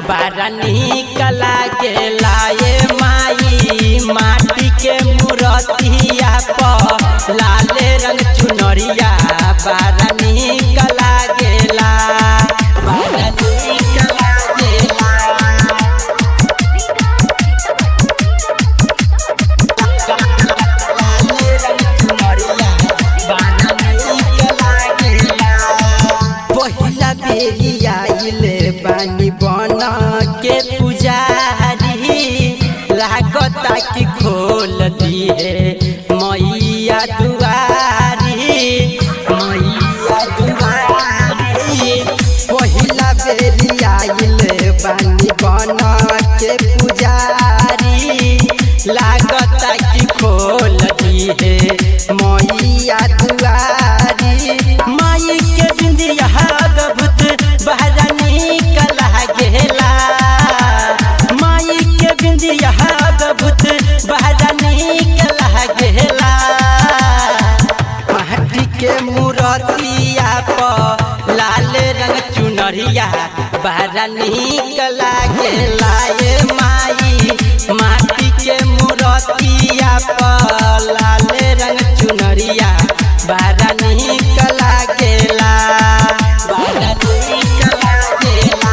बड़ा निक लागेला ये माई माटी के मूर्तिया पर लाले रंग चुनरिया बड़ा निक लागेला बड़ा निक लागेला पहिला बेरी आइले बानी बन के पुजारी लागता कि खोल दिए मैया दुआरी मैया दुआरी पहिला बेरी आइले बानी बन के पुजारी लागता कि खोल दिए मैया दुआरी माई के बिंदिया गभुत बहरा निकल गेला माई के बिंदिया गभुत बहरा निकल गेला माटी के मूर्तिया पर लाल रंग चुनरिया बहरा निकल गेला ये माई माटी के मूर्तिया पर लाल रंग चुनरिया बहरा निकल गेला बहरा निकल गेला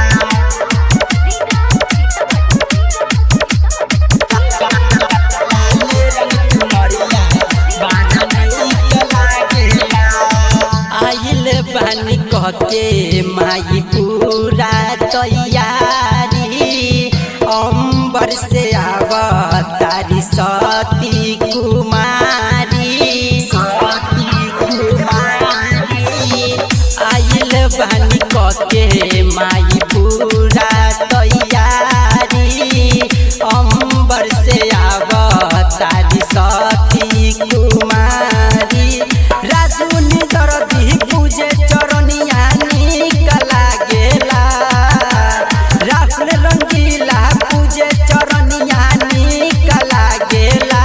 आइल बानी कहके माई पूरा तैयारी अंबर से आव तारी सती कुमारी सती कुमारी आइल बानी कहके माई पूरा तैयारी अंबर से आव तारी सती कुमारी राजू निदर दी पूजे चरनिया निकला गेला राहुल रंगीला पूजे चरनिया निकला गेला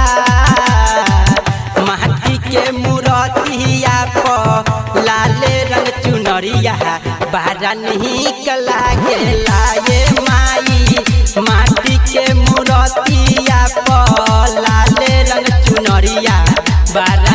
माटी के मूर्तिया पर लाले रंग चुनरिया बारा निकला गेला ये माई माटी के मूर्तिया पर लाले रंग चुनरिया बारा